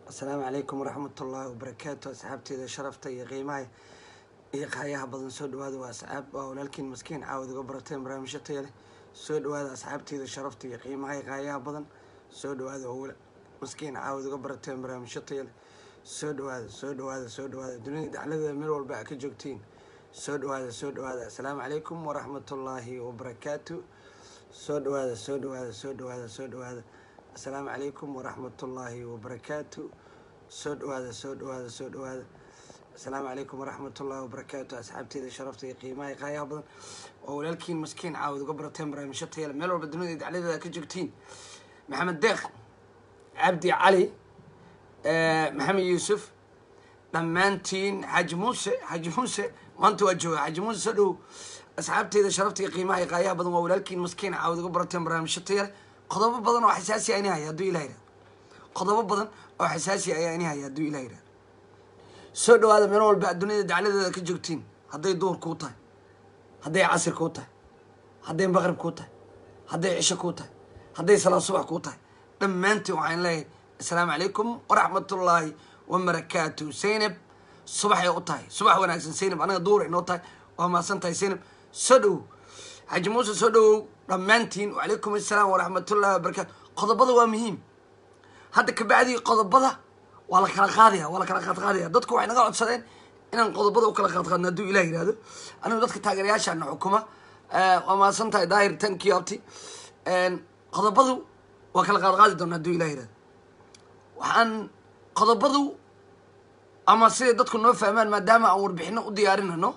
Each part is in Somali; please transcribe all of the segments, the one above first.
asalaamu calaykum waraxmat ullaahi wabarakaatu asxaabteeda sharafta iyo qiimaha iyo qaayaha badan soo dhawaada waa asxaab waa walaalkiin maskiin caawad uga barateen barnaamijyo taya leh soo dhawaada asxaabteeda sharafta iyo qiimaha iyo qaayaha badan soo dhawaada oo maskiin caawad uga barateen barnaamijyo taya leh soo dhawaada soo dhawaada soo dhawaada dunida dacladeeda meel walba a ka joogtiin soo dhawaada soo dhawaada asalaamu calaykum waraxmat ullaahi wabarakaatu soo dhawaada soo dhawaada soo dhawaada soo dhawaada asalaamu calaykum waraxmat ullaahi wabarakaatu soo dhawaada soo dhawaada soo dhawaada asalaamu calaykum waraxmat ullaahi wabarakaatu asxaabteeda sharafta iyo qiimaha iyo qaayaha badan oo walaalkiin maskiin caawad uga barateen barnaamijyo tayale meel walba dunida dacladeeda ka joogtiin maxamed deeq cabdi cali maxamed yuusuf dhammaantiin xaaji muuse xaaji muuse maanta waa jooga xaaji muuse soo dhow asxaabteeda sharafta iyo qiimaha iyo qaayaha badan waa walaalkiin maskiin caawad uga barateen barnaamijyo tayale qodobo badan oo xasaasi a ini haya hadduu ilah yihahdo qodobo badan oo xasaasi ayaa ini haya hadduu ilah yihahdo soo dhawaada meel walba duniyada dacladeeda ka joogtiin hadday duhur kuu tahay hadday casir kuu tahay hadday maqrib kuu tahay hadday cisho kuu tahay hadday salaad subax kuu tahay dhammaantiin waxaan leeyahay assalaamu calaykum waraxmatullaahi wabarakaatu zaynab subaxay u tahay subax wanaagsan zaynab anaga duhur inoo tahay waa mahadsan tahay zaynab soo dhowow xaaji muuse soo dhowow dhammaantiin wacalaykum assalaam waraxmatullahi wabarakaatu qodobada waa muhiim hadda kabacdii qodobada waa la kala qaadaya waa la kala qaadqaadaya dadku waxay naga codsadeen inaan qodobada u kala qaadqaadno hadduu ilah yihahdo anigu dadka taageerayaashaana xukuma waa mahadsan tahay daahir tankii abti qodobadu waa kala qaadqaadi doona hadduu ilah yihahdo waxaan qodobadu ama siday dadku noo fahmaan maadaama aan warbixino u diyaarinayno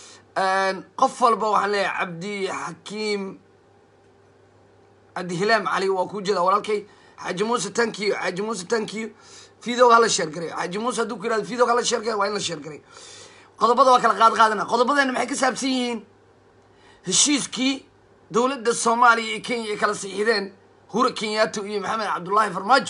qof walba waxaan leeyahay cabdi xakiim cabdi hilaam cali waa kuu jeeda walaalkay xaaji muuse tankiyo xaaji muuse tankiyo videoga hala sheergaray xaaji muuse hadduu ku yirahdo videoga hala sheergaray waa in la sheergaray qodobada waa kala qaad qaadana qodobadeena maxay ka saabsan yihiin heshiiskii dowladda soomaaliya iyo kenya ay kala siixideen hura kenyato iyo maxamed cabdullaahi farmaajo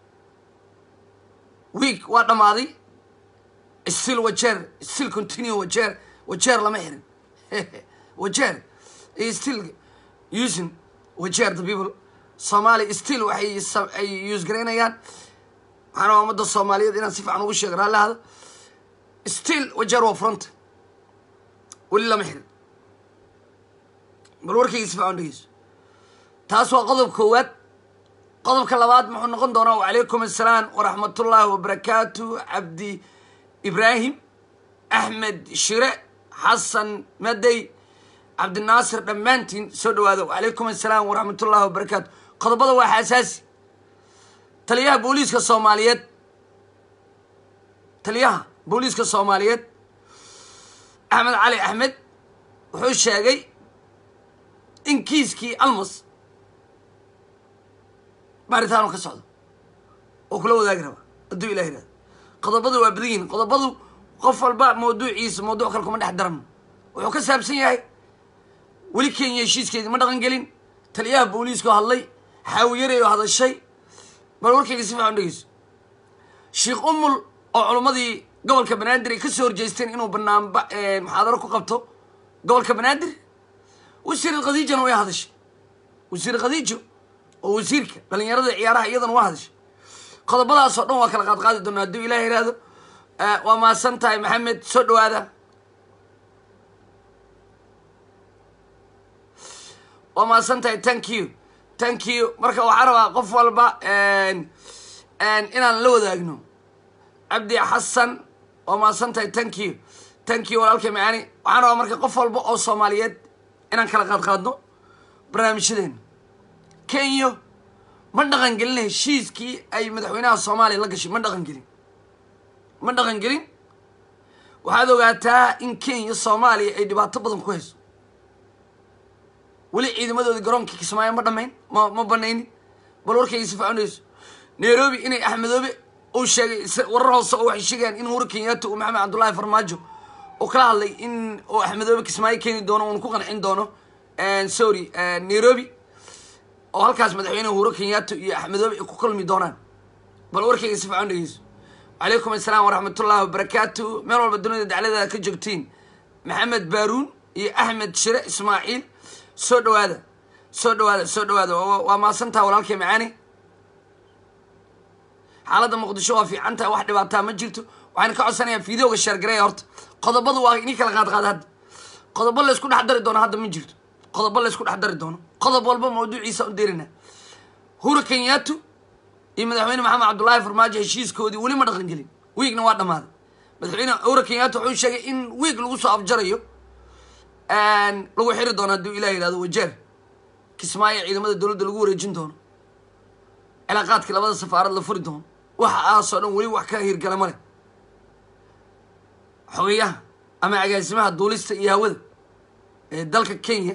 week waa dhammaaday still wajeer still continue wajeer wajeer lama xirin wajeer still using wajeer the people soomaaliya still waxay ay use garaynayaan waxaan rabaa ummadda soomaaliyeed inaan si fiican ugu sheego raallahada still wajeer waa furanta weli lama xirin bal warkayga si fiican dhegeyso taas waa qodob koowaad qodobka labaad muxuu noqon doonaa wacalaykum assalaam waraxmatullaahi wabarakaatu cabdi ibraahim axmed shire xasan madey cabdinaasir dhammaantiin soo dhawaado wacalaykum assalaam waraxmatullahi wabarakaatu qodobada waa xasaasi taliyaha booliiska soomaaliyeed taliyaha booliiska soomaaliyeed axmed cali axmed wuxuu sheegay in kiiskii almas baaritaanu ka socdo oo kula wadaagi rabaa hadduu ilah yihahdo qodobadu waa badan yihin qodobadu qof walba mawduuciisa mawduuc kale kuma dhex darano wuxuu ka saabsan yahay weli kenya heshiiskeedii ma dhaqan gelin taliyaha booliiska oo hadlay xaawiyarey oo hadashay bal warkayga si fiican dhegeyso sheekh umul oo culimmadii gobolka banaadir ay kasoo horjeesteen inuu banaanba muxaadaro ku qabto gobolka banaadir wasiir khadiijana way hadashay wasiir khadiijo oo wasiirka dhalinyarada ciyaaraha iyadana waa hadashay qodobadaas oo dhan waa kala qaadqaadi doona hadduu ilah yihahdo waa mahadsan tahay maxamed soo dhawaada waa mahadsan tahay thank you thank you marka waxaa rabaa qof walba inaan la wadaagno cabdi xasan waa mahadsan tahay thank you thank you walaalkay macaani waxaan rabaa marka qof walba oo soomaaliyeed inaan kala qaadqaadno barnaamijyadeena kenya ma dhaqan gelin heshiiskii ay madaxweynaha soomaaliya la gashay ma dhaqan gelin ma dhaqan gelin waxaad ogaataa in kenya soomaaliya ay dhibaato badan ku hayso weli ciidamadoodii garoonkii kismaayo ma dhamayn ma ma banaynin bal warkayga si faconayso nairobi inay axmedoobe uu sheegay warar hoose oo waxay sheegayaan in hura kenyato uu maxamed cabdullaahi farmaajo uu kala hadlay in uu axmedoobe kismaayo keeni doono uuna ku qancin doono sorry nairobi oo halkaas madaxweyneha huro kenyato iyo axmedoobe ay ku kulmi doonaan bal warkayga si fiican dhegeyso wacalaykum assalaam waraxmatullaahi wabarakaatu meel walba dunida dacladeeda ka joogtiin maxamed baaruun iyo axmed shire ismaaciil soo dhawaada soo dhawaada soo dhawaada waa maasantaha walaalkay macaani xaaladda muqdisho waa fiican tahay wax dhibaataa ma jirto waxaan ka codsanayaa fideoga sheergareeya horta qodobadu waa inii kala qaad qaada hadda qodobo laysku dhex dari doono hadda ma jirto qodobo laysku dhex dari doono qodob walba mawduuciisa u dirina hura kenyaatu iyo madaxweyne maxamed cabdullaahi farmaajo heshiiskoodii weli ma dhaqan gelin wiigna waa dhammaaday madaxweyne hura kenyaatu wuxuu sheegay in wiig lagu soo afjarayo lagu xiri doono hadduu ilah yihahdo wajeer kismaayo ciidamada dowladda lagu wareejin doono cilaaqaadkii labada safaarad la furi doono waxa aasoo dhan weli wax ka hirgala ma leh xogeyaha ama agaasimaha duulista iyo hawada ee dalka kenya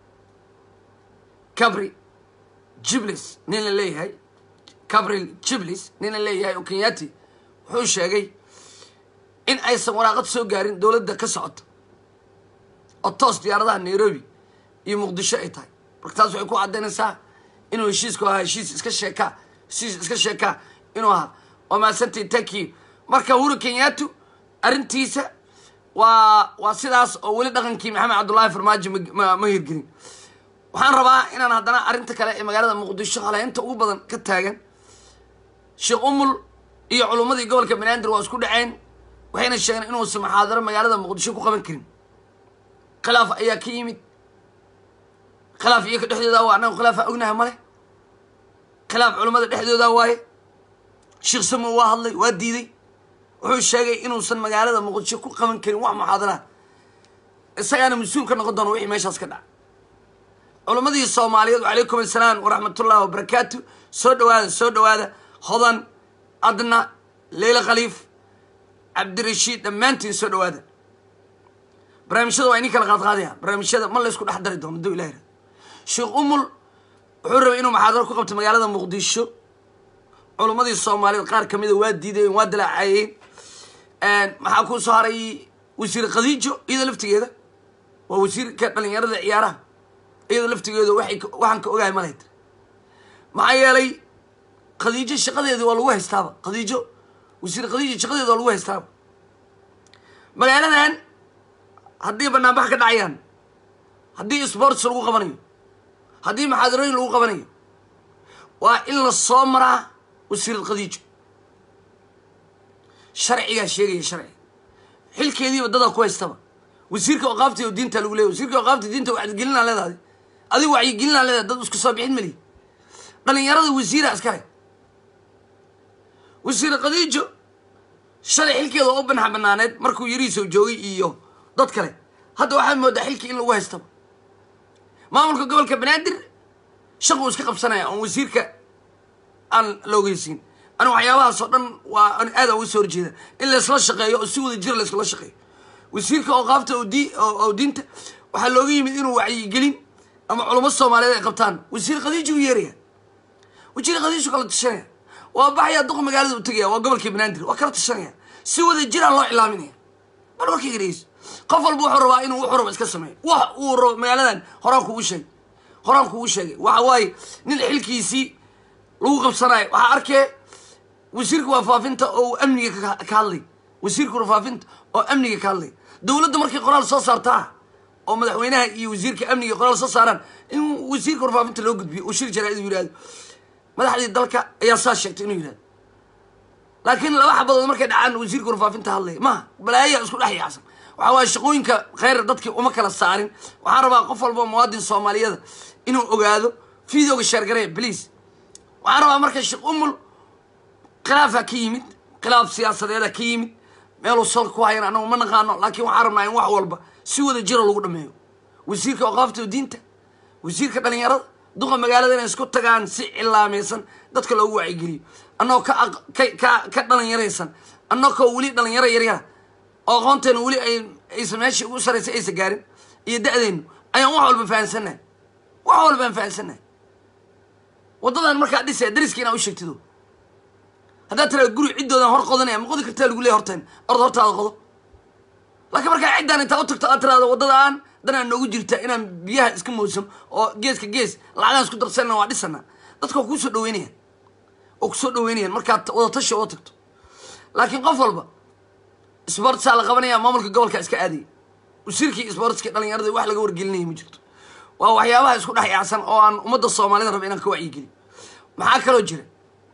cabri jiblis nin la leeyahay cabril jiblis nin la leeyahay oo kenyati wuxuu sheegay in aysan waraaqad soo gaarin dowladda ka socota oo toos diyaaradaha nairobi iyo muqdisho ay tahay marka taas waxay ku caddaynaysaa inuu heshiisku ahaa heshiis iska sheekaa heshiis iska sheekaa inuu ahaa waa mahadsantii tanki marka huru kenyaatu arrintiisa waa waa sidaas oo weli dhaqankii maxamed cabdullaahi farmaajo ma ma hirgelin waxaan rabaa inaan haddana arrinta kale ee magaalada muqdisho haleynta ugu badan ka taagan sheekh umul iyo culummadii gobolka banaadir waa isku dhaceen waxayna sheegeen inuusan muxaadaro magaalada muqdisho ku qaban karin khilaaf ayaa ka yimid khilaaf iyoka dhexdooda waa annaga khilaafa ognaha male khilaaf culummada dhexdooda waaye sheekh samow waa hadlay waa diiday wuxuu sheegay inuusan magaalada muqdisho ku qaban karin wax muxaadaraha isagaana mas-uul ka noqon doono wixii meeshaas ka dhaca culammadii soomaaliyeed wacalaykum assalaam waraxmatullahi wabarakaatu soo dhawaada soo dhawaada hodan adna leyla khaliif cabdirashiid dhammaantiin soo dhawaada barnaamijyada waa inii kala qaadqaadaya barnaamijyada ma laysku dhex dari doono haduu ilah yirahdo sheekh umul wuxuu rabay inuu muxaadaro ku qabto magaalada muqdisho culummadii soomaaliyeed qaar kamida waa diidayeen waa dalaacayeen maxaa kuu soo haray wasiir khadiijo iyada laftigeeda waa wasiirka dhalinyarada ciyaaraha iyada laftigeeda waxay waxaan ka ogahay malayd maxaa yeelay khadiijo shaqadeedi waa lagu haystaaba khadiijo wasiir khadiijo shaqadeeda waa lagu haystaaba magaaladan haddii banaanbax ka dhacayaan haddii sports lagu qabanayo haddii maxaadarooyin lagu qabanayo waa in la soo maraa wasiirad khadiijo sharcigaa sheegaya sharciga xilkeediiba dadaa ku haystaba wasiirka oqaafta oo diinta lagu leeyay wasiirka oqaafta diinta wacyigelinaa leedahay adiga wacyigelinaa leedahay dad isku soo bixin malihi dhalinyarada wasiira iskale wasiir khadiijo shalay xilkeeda oo u banax banaaneed markuu yarihiisoo joogay iyo dad kale hadda waxaad moodaa xilkii in lagu haystaba maamulka gobolka banaadir shaquu iska qabsanaya oon wasiirka aan la ogeysiin aniga waxyaabahaas oo dhan waa an aada uga soo horjeeda in laysla shaqeeyo oo si wada jira layskula shaqeeyo wasiirka ooqaafta oo di oo diinta waxaa looga yimid inuu wacyigelin ama culamo soomaaliyeed ay qabtaan wasiir khadiiju u yeeraya wasiir khadiiju kala tashanaya waa baxaya duqa magaalada u tegaya waa gobolkii banaadir waa kala tashanaya si wada jiraan loo cilaaminaya bal warkayga dhegeyso qof walba wuxuu rabaa inuu wuxuu rabo iska sameeyo wax uu rabo magaaladan horaan kugu sheegay horaan kugu sheegay waxa waaye nin xilkiisii lagu qabsanayo waxaa arkee wasiirka warfaafinta oo amniga ka hadlay wasiirka warfaafinta oo amniga ka hadlay dowladda markay qoraal soo saartaa oo madaxweynaha iyo wasiirka amniga qoraal soo saaraan in wasiirka warfaafinta loo gudbiyo uu shir jaraa-id yihahdo madaxdii dalka ayaa saa sheegtay inuu yihahdo laakiin laba xabadood markay dhacaan wasiirka warfaafinta hadlaya maha balaayaa isku dhex yaacsan waxaa waaye shaqooyinka kheyr dadkii uma kala saarin waxaan rabaa qof walba muwaadin soomaaliyada inuu ogaado videoga sheergaraya bliase waxaan rabaa marka sheekh umul khilaafaa ka yimid khilaaf siyaasadeeda ka yimid meeluu salka ku hayan anagu ma naqaano laakiin waxaan rabnaa in wax walba si wada jiro lagu dhameeyo wasiirka oqaafta diinta wasiirka dhalinyarada duqa magaalada inay isku tagaan si cilaamaysan dadka loogu wacyigeliyo annagoo ka ka ka dhalinyaraysan annagoo weli dhalinyaro yaryara oo aqoonteena weli ay aysan meeshii ugu saraysa aysan gaarin iyo da-deenu ayaan wax walba fahansannahay wax walba aan fahansannahay waddadan markaa dhisaya dariska inaa u sheegtido haddaad tiraa guri ciddoodan hor qodanaya ma qodi kartaa lagu leey horteen ord hortaada qodo laakiin markaa ciddaan intaa u tagto aad tiraado waddadaan danaa noogu jirta inaan biyaha iska moosam oo geeska gees lacagaan isku darsanna waa dhisana dadka waa kuusoo dhaweynayaan oo kusoo dhaweynayaan markaad wadatashi uga tagto laakiin qof walba sbortsaa la qabanaya maamulka gobolka iska aadaya wasiirkii sbortski dhalinyarada wax laga wargelinaya ma jirto waa waxyaabaha isku dhex yaacsan oo aan ummadda soomaalida raba inaan ka wacyigeliyo maxaa kaloo jira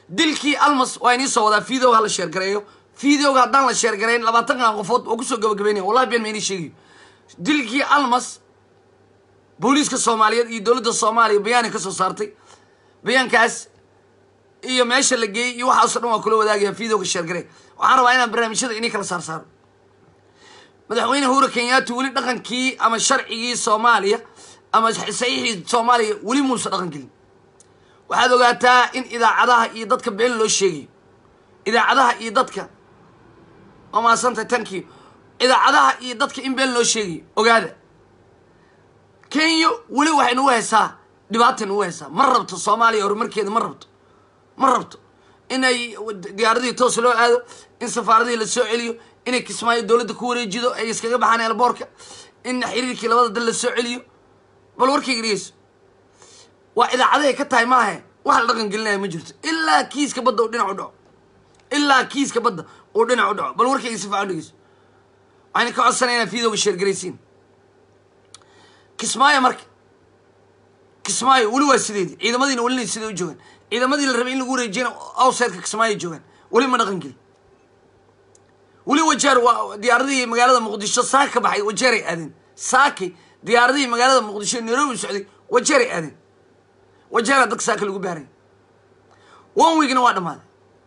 dilkii almas waa inii soo wadaa videoga ha la sheergareeyo videoga haddaan la sheergareyn labaatankan qofood oo kusoo gabagabeynaya wallahi been ma inii sheegayo dilkii almas booliiska soomaaliyeed iyo dowladda soomaaliya bayaanay ka soo saartay bayaankaas iyo meesha la geeyey iyo waxaaso dhan waa kula wadaagaya videoga sheergarey waxaan rabaa inaan barnaamijyada inii kala saar saaro madaxweyne hura kenyaati weli dhaqankii ama sharcigii soomaaliya ama saxiixii soomaaliya weli muusa dhaqan gelin waxaad ogaataa in idaacadaha iyo dadka been loo sheegayo idaacadaha iyo dadka waa mahadsantay tankiyo idaacadaha iyo dadka in been loo sheegayo ogaada kenya weli waxay nagu haysaa dhibaatay nagu haysaa ma rabto soomaaliya horumarkeeda ma rabto ma rabto inay diyaaradihii toos loo aado in safaaradihii la soo celiyo inay kismaayo dowladda ku wareejido ay iskaga baxaan elboorka in xiriirkii labada dal la soo celiyo bal warkayga dhegeyso waa idaacadahay ka tahay maahe wax la dhaqan gelinaya ma jirto ilaa kiiska badda uu dhinac u dhaco ilaa kiiska badda uu dhinac u dhaco bal warkayga si fiican dhegeyso waxayna ka codsanaya inaad videoga sheergaraysiin kismaayo marka kismaayo weli waa sideedii ciidamadiina welina sidee u joogaan ciidamadii la rabay in lagu wareejiyana outsideska kismaayo joogaan weli ma dhaqan gelin weli wajeer waa diyaaradihii magaalada muqdisho saaka ka baxay wajeeray aadeen saaki diyaaradihii magaalada muqdisho nairobi socday wajeeray aadeen wajeeraa dadka saaka lagu baaray one weekna waa dhammaaday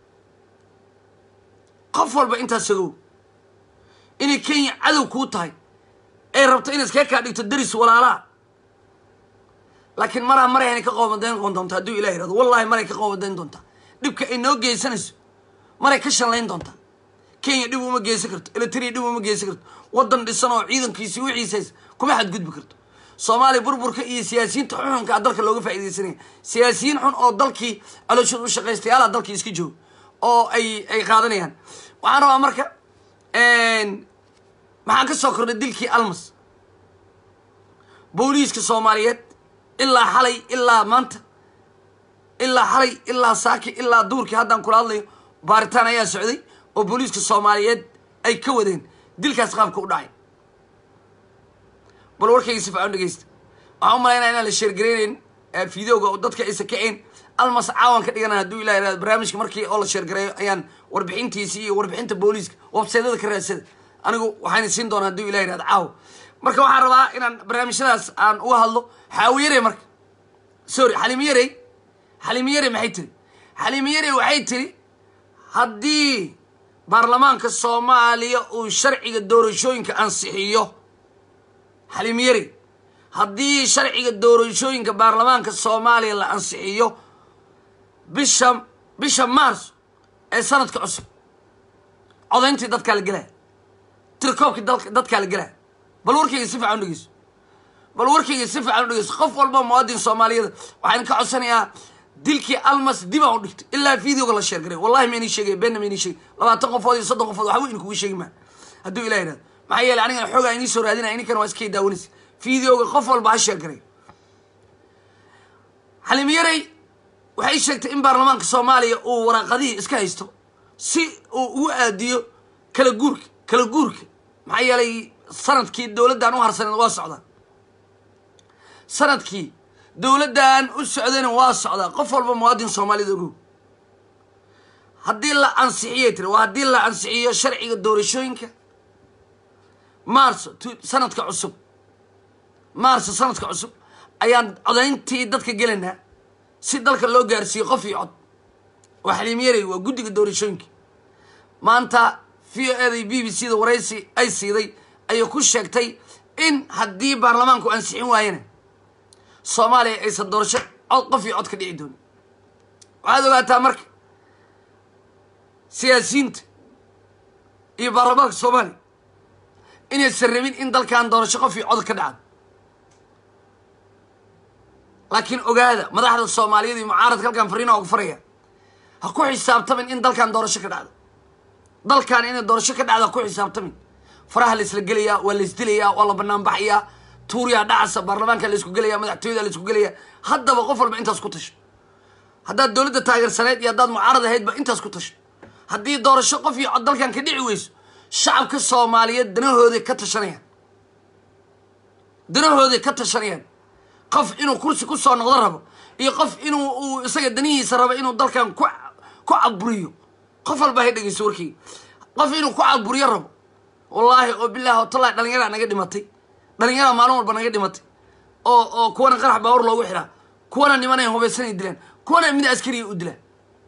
qof walba intaas ogow inay kenya cadow kuu tahay ay rabto inay iskaga kaa dhigto daris walaalaa laakiin maraa maray aynay ka qoobadayn doontaa hadduu ilah yirahdo wallahi maray ka qoobadayn doontaa dhibka ay noo geysanayso maray ka shanlayn doontaa kenya dhib uma geysan karto elitria dhib uma geysan karto waddan dhisan oo ciidankiisi wixiisays kuma xadgudbi karto soomaaliya burburka iyo siyaasiyiinta xuxunka a dalka looga faaidaysanaya siyaasiyiin xun oo dalkii calooshooda u shaqaystayaala dalkii iska jooga oo ay ay qaadanayaan waxaan rabaa marka maxaan ka soo kordhay dilkii almas booliiska soomaaliyeed ilaa xalay ilaa maanta ilaa xalay ilaa saaki ilaa duurkii haddaan kula hadlayo baaritaan ayaa socday oo booliiska soomaaliyeed ay ka wadeen dilkaas qaabka u dhacay bal warkayga si fican dhegeysta waxaan u malaynaya inaan la sheergaraynayn videoga oo dadka aysa kaceen almas caawan ka dhigana hadduu ilah yirahdo barnaamijka markii oo la sheergareeyo ayaan warbixintiisi iyo warbixinta booliiska websaydyada ka raadsada anigu waxayna siin doonaa hadduu ilah yirahdo caawa marka waxaan rabaa inaan barnaamijyadaas aan uga hadlo xaawiyare marka sorry xalimiyarey xalimiyare maxay tiri xalimiyare waxay tiri haddii baarlamaanka soomaaliya uu sharciga doorashooyinka ansixiyo xalimiyare haddii sharciga doorashooyinka baarlamaanka soomaaliya la ansixiyo bisha bisha mars ee sanadka cusub codayntii dadkaa la gelaya tirkoobkii dadkaa la gelaya bal warkayga si fiican u dhegeyso bal warkayga si fiican u dhegeyso qof walba muwaadin soomaaliyada waxaan ka codsanayaa dilkii almas dibaan u dhigtay ilaa videoga la sheergaray wallahi ma inii sheegay beenna ma inii sheegay labaatan qofood iyo soddon qofood waxba idinkugu sheegi maa hadduu ilah yidhahdo maxaa yeelay anigana xoogaa inii soo raadinaya ininkana waa iskay daawanaysa videoga qof walba ha sheergaray xalimiyarey waxay sheegtay in baarlamaanka soomaaliya uu waraaqadihii iska haysto si uu ugu aadiyo kala guurka kala guurka maxaa yeelay sanadkii dowladdan u harsaneed waa socdaa sanadkii dowladdan u socdayna waa socdaa qof walba muwaadin soomaalida ogow haddii la ansixiyay tiri waa haddii la ansixiyo sharciga doorashooyinka maarso sanadka cusub maarso sanadka cusub ayaan codayntii dadka gelaynaa si dalka loo gaarsiiyo qof iyo cod waa xaliimyarey waa guddiga doorashooyinka maanta v o eday b b c da waraysi ay siiday ayay ku sheegtay in haddii baarlamaanku ansixin waayana soomaaliya aysan doorasho cod qof iyo cod ka dhici doonin waxaad ogaataa marka siyaasiyiinta iyo baarlamaanka soomaaliya inaysan rabin in dalkan doorasho qof iyo cod ka dhacdo laakiin ogaada madaxda soomaaliyeed iyo mucaaradka halkan fariina ugu faraya ha ku xisaabtamin in dalkan doorasho ka dhacdo dalkan inay doorasho ka dhacdo ha ku xisaabtamin faraha la isla gelayaa waa la isdilayaa waa la banaan baxayaa tuuriyaa dhacasa baarlamaanka la isku gelaya madaxtooyada la isku gelaya haddaba qof walba intaas ku tasho haddaad dowladda taageersaneed iyo haddaad mucaarad ahaydba intaas ku tasho haddii doorasho qof iyo cod dalkan ka dhici weyso shacabka soomaaliyeed danahooday ka tashanayaan danahooday ka tashanayaan qof inuu kursi ku soo noqdo rabo iyo qof inuu uu isaga danihiisa rabo inuu dalkan ku ku caburiyo qof walba hay dhegeyso warkeyga qof inuu ku caburiyo rabo wallaahi oo bilaahi oo tallahi dhalinyaraa naga dhimatay dhalinyaraa maalin walba naga dhimatay oo oo kuwana qarax baawar loogu xiraa kuwana nimanay hubaysanay dilaan kuwana mid askariya u dilaan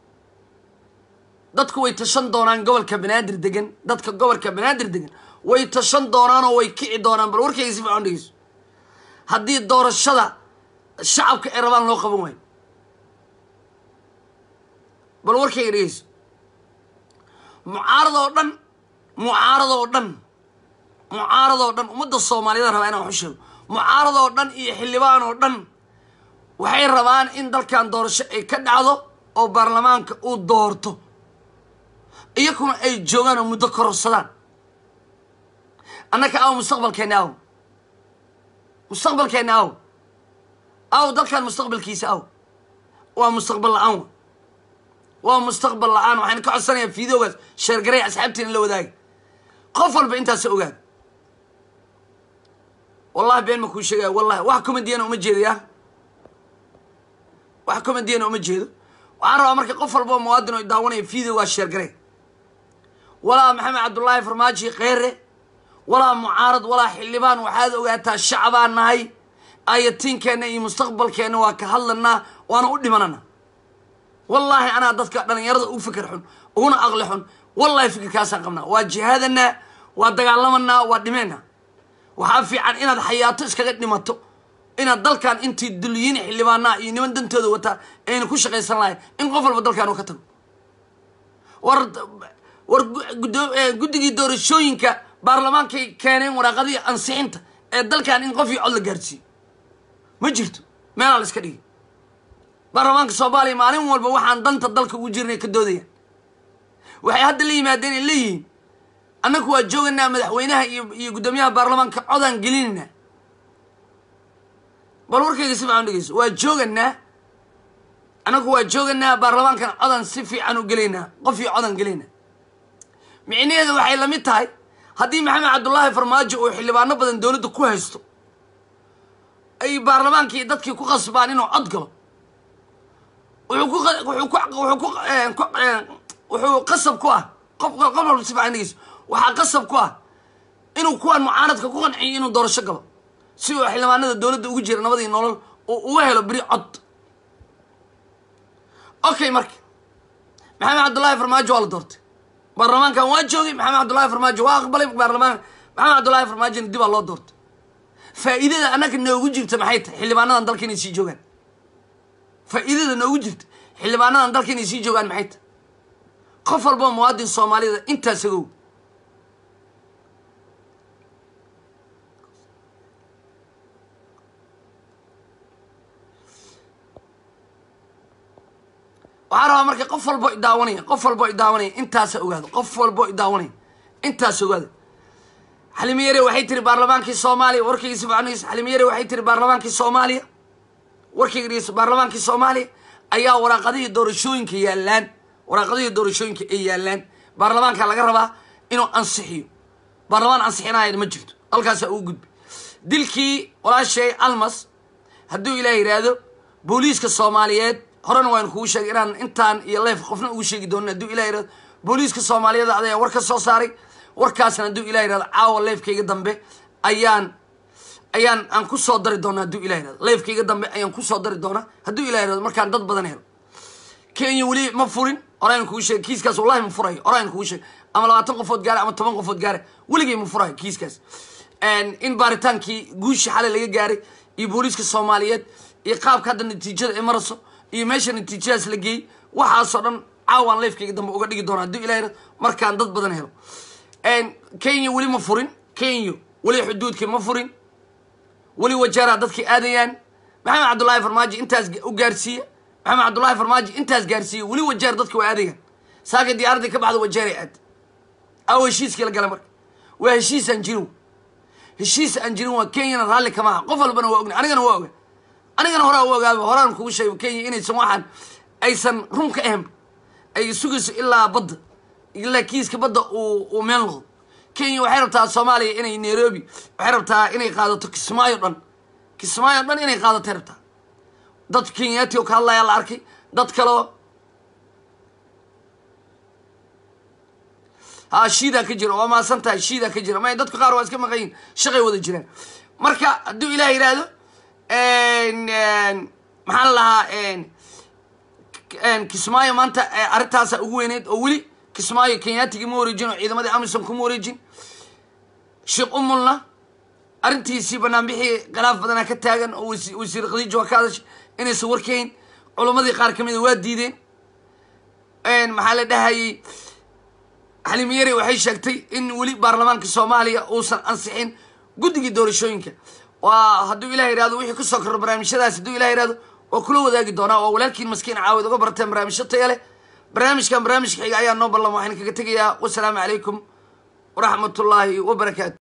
dadku way tashan doonaan gobolka banaadir degan dadka gobolka banaadir degan way tashan doonaan oo way kici doonaan bal warkayga si fiican dhegeyso haddii doorashada shacabka ay rabaan loo qaban waayo bal warkayga dhegeyso mucaarad oo dhan mucaarad oo dhan mucaarad oo dhan ummadda soomaaliyada rabaa inaan waxu sheego mucaarad oo dhan iyo xildhibaan oo dhan waxay rabaan in dalkan doorasho ay ka dhacdo oo baarlamaanka uu doorto iyakuna ay joogaan oo muddo kororsadaan annaka aw mustaqbalkeenna aw mustaqbalkeenna aw aw dalkan mustaqbalkiisa aw waa mustaqbal la-aan wa waa mustaqbal la-aan waxaan ka codsanayaa fiidoogaas sheergaray asxaabtiina la wadaaga qof walba intaasa ogaada wallahi been ma kuu sheegaya wallahi wax comediyana uma jeedaya wax comediyana uma jeedo waxaan rabaa marka qof walba oo muwaadin oo daawanaya videogaas sheergaray walaa maxamed cabdullaahi farmaaji kheyre walaa mucaarad walaa xildhibaan waxaad ogaataa shacbaan nahay ayatiinkeenna iyo mustaqbalkeenna waa ka hadlanaa waana u dhimanana wallaahi anaa dadka dhalinyarada u fikir xun uguna aqli xun wallahi fikirkaasaan qabnaa waa jihaadanaa waa dagaalamanaa waa dhimeynaa waxaa fiican inaad xayaato iskaga dhimato inaad dalkan intii duliyiin xildhibaanaa iyo niman dantooda wataa ayna ku shaqaysan lahayn in qof walba dalkan uu ka tago war war guddigii doorashooyinka baarlamaankay keeneen waraaqadii ansixinta ee dalkan in qof iyo cod la gaarsiiyo ma jirto meelaa la iska dhigi baarlamaanka soomaaliya maalin walba waxaan danta dalka ugu jirnay ka doodayaan waxay hadda la yimaadeen ay leeyihiin annaku waa jooganaa madaxweynaha iyo iyo guddoomiyaha baarlamaanka codaan gelinaynaa bal warkayga si fiican dhegeyso waa jooganaa annagu waa jooganaa baarlamaankana codaan si fiican u gelaynaa qof iyo codaan gelaynaa micnaheedu waxay lamid tahay haddii maxamed cabdullaahi farmaajo uu xildhibaano badan dowladda ku haysto ay baarlamaankii dadkii ku qasbaan inuu cod galo wuxuu ku wuxuu ku wuxuu ku wuxuu qasab ku ah qof qof walba si fiican dhegeyso waxaa qasab ku ah inuu kuwan mucaaradka ku qanciyo inuu doorasho galo si uu xildhibaanada dowladda ugu jira nabadii nolol uu uga helo beri cod okay marka maxamed cabdullaahi farmaajo waa la doortay baarlamaankan waa joogay maxamed cabdullaahi farmaajo waa aqbalay baarlamaan maxamed cabdullaahi farmaajona dibaa loo doortay faa'iidada annaga noogu jirta maxay tahay xildhibaanadan dalka inay sii joogaan faa'iidada noogu jirta xildhibaanadan dalka inay sii joogaan maxay tahay qof walba muwaadin soomaalida intaas agow waxaa rabaa marka qof walbo idaawanaya qof walbo idaawanaya intaasa ogaado qof walbo idaawanaya intaas ogaado xalimiyare waxay tiri baarlamaankii soomaaliya warkayga si fiican dhegeyso xalimiyare waxay tiri baarlamaankii soomaaliya warkayga dhegeyso baarlamaankii soomaaliya ayaa waraaqadihii doorashooyinka yaalaan waraaqadihii doorashooyinka ay yaalaan baarlamaanka laga rabaa inuu ansixiyo baarlamaan ansixinaya ma jirto halkaasaa ugu gudbay dilkii walaashay almas hadduu ilaah yidhaahdo booliiska soomaaliyeed horena waan kugu sheegay inaan intaan iyo leef qofna ugu sheegi doonin hadduu ilah yirahdo booliiska soomaaliyeed ayaa war ka soo saaray warkaasna hadduu ilah yirahdo caawa leefkayga dambe ayaan ayaan aan ku soo dari doona hadduu ilah yirahdo leefkayga dambe ayaan kusoo dari doonaa hadduu ilah yirahdo markaan dad badan helo kenya weli ma furin horaan kugu sheegay kiiskaas wallahi ma furayo horaan kugu sheegay ama labaatan qofood gaare ama toban qofood gaare weligay ma furayo kiiskaas in baaritaankii guushi xalay laga gaaray iyo booliiska soomaaliyeed iyo qaabka hadda natiijada ay marayso iyo meesha natiijadaas la geeyey waxaasoo dhan caawaan leefkayga dambe uga dhigi doona hadduu ilah yirahdo markaan dad badan helo kenya weli ma furin kenya weli xuduudkii ma furin weli wajaara dadkii aadayaan maxamed cabdullaahi farmaajo intaas u gaarsiiya maxamed cabdullaahi farmaajo intaas gaarsiiya weli wajaar dadki waa aadayaan saaka diyaaradii ka baxda wajaaray aad aw heshiiskii la gala marka waa heshiis aan jirin heshiis aan jirin waa kenyana raalli kama aha qof walbana waa ogna anigana waa oga anigana horaa u ogaaba horaan kugu sheego kenya inaysan waxaan aysan run ka ahan ay sugayso ilaa badda ilaa kiiska badda uu uu meel noqdo kenya waxay rabtaa soomaaliya inay nairobi waxay rabtaa inay qaadato kismaayo dhan kismaayo dhan inay qaadatay rabtaa dad kenyaati oo ka hadlayaa la arkay dad kaleo ha shiidaa ka jira waa maasan tahay shiidaa ka jira may dadku qaar waa iska maqan yihin shaqay wada jiraan marka hadduu ilaah yidhaahdo maxaan lahaa kismaayo maanta arrintaasa ugu weyneyd oo weli kismaayo kenyaatigii ma wareejin oo ciidamadii amisom kuma wareejin sheekh umulna arrintiisii banaanbixii khilaaf badanaa ka taagan oo wasiir khadiijo waa ka hadashay inaysan warkayn culammadii qaar kamida waa diideen maxaa la dhahayey xaliimiyare waxay sheegtay in weli baarlamaanka soomaaliya uusan ansixin guddigii doorashooyinka waa hadduu ilah yihahdo wixii kusoo korro barnaamijyadaas hadduu ilah yihahdo waa kula wadaagi doonaa waa walaalkiin maskiin caawid uga barteen barnaamijyo taya leh barnaamijkan barnaamijka xiga ayaa noo ballan waxaan kaga tegayaa wasalaamu calaykum waraxmat ullaahi wabarakaatu